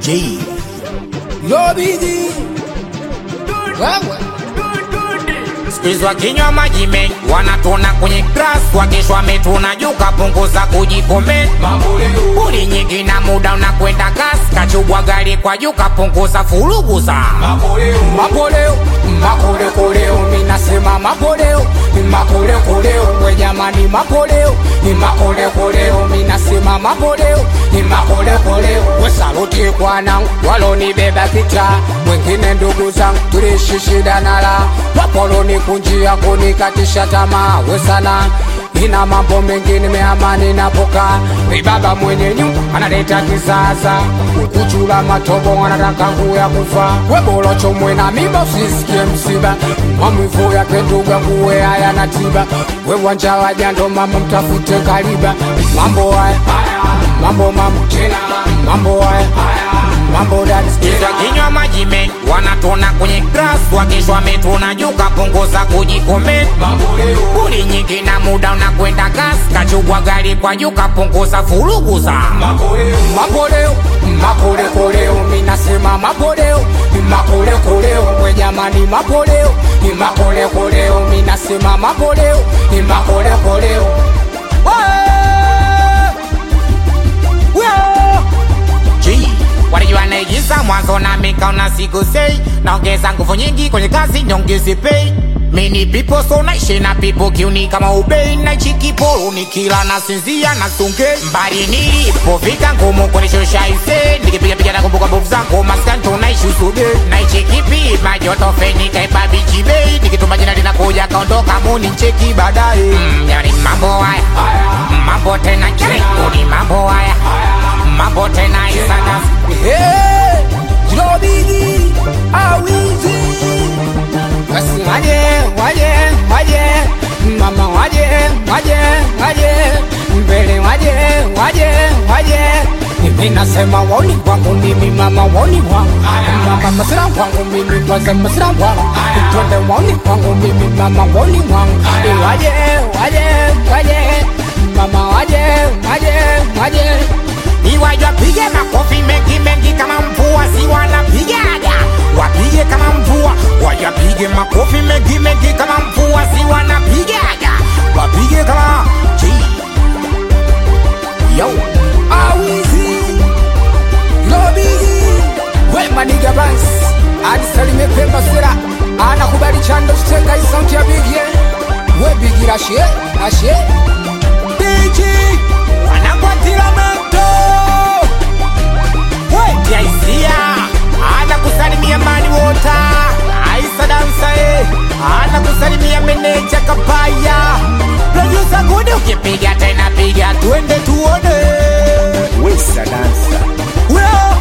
J. Lobiji wewe Squeeze wakinywa maji mengi wanatona kwenye grass, wakishwa wametuna juu kapunguza kujikomenti. Buli nyingi na muda unakwenda kasi, kachubwa gari kwa juu kapunguza furugu za makoleo makolekoleo minasema makoleo makolekoleo we jamani makoleo makolekoleo minasema makoleo makolekoleo we saluti kwanangu walonibeba kita wengine ndugu zangu tulishi shida nala wapoloni kunjia kunikatisha tamaa we sana ina mambo mengi nimeamani napoka ibaba mwenye nyumba analeta kisasa ukuchula matobo anataka kuya kufa webolocho mwena mimba usisikie msiba mamwivu yake ndugu yanguwe haya na tiba we wanja wajando mama mtafute kaliba mambo haya mambo mambo tena mambo haya mambo dadi Squeeze wakinywa maji mengi wanatona kwenye grass, wakishwa wametuna juu kapunguza kujikomenti. Buli nyingi na muda unakwenda kasi, kachubwa gari kwa juu kapunguza furugu za makoleo makolekoleo minasema makoleo makolekoleo we jamani makoleo makolekoleo minasema makoleo makolekoleo G walijua naigiza mwanzo na mikaona siku sei naongeza nguvu nyingi kwenye kazi nyongezi pay mini people so naishi na people kiuni kama ubei naichi kiporo nikila nasinzia na sunge mbali nilipofika ngumu kunishusha ise nikipiga piga na kumbuka mbovu zangu maskani tunaishi usuge naichi kipi majoto feni kaiba bichi bei nikituma jina linakuja kaondoka muni ncheki baadaye mm, yani mambo haya mambo tena ni mambo haya mambo tena isana Hey, Jilobigi awizi basi waje waje waje mama waje waje waje mbele waje waje waje mimi nasema woni kwangu mimi mama woni wangu mama masira wangu mimi kwanza masira wangu twende woni kwangu mimi mama woni wangu waje waje waje mama waje waje waje iwaje wapige makofi mengi mengi kama mvua si wanapigaga wapige kama mvua waje wapige makofi mengi mengi kama mvua si wanapigaga wapige kama G. yo awizi lobigi wemaniga bans adisalime pemba sera anakubali chando chitenga isauti ya bigie webigira ashe ashe Diji wanakwatira moto wetiaisia ana kusalimia mani wota aisa dansa e ana kusalimia meneja kapaya produsa gudi ukipiga tena piga twende tuone Wesa dansa. Well,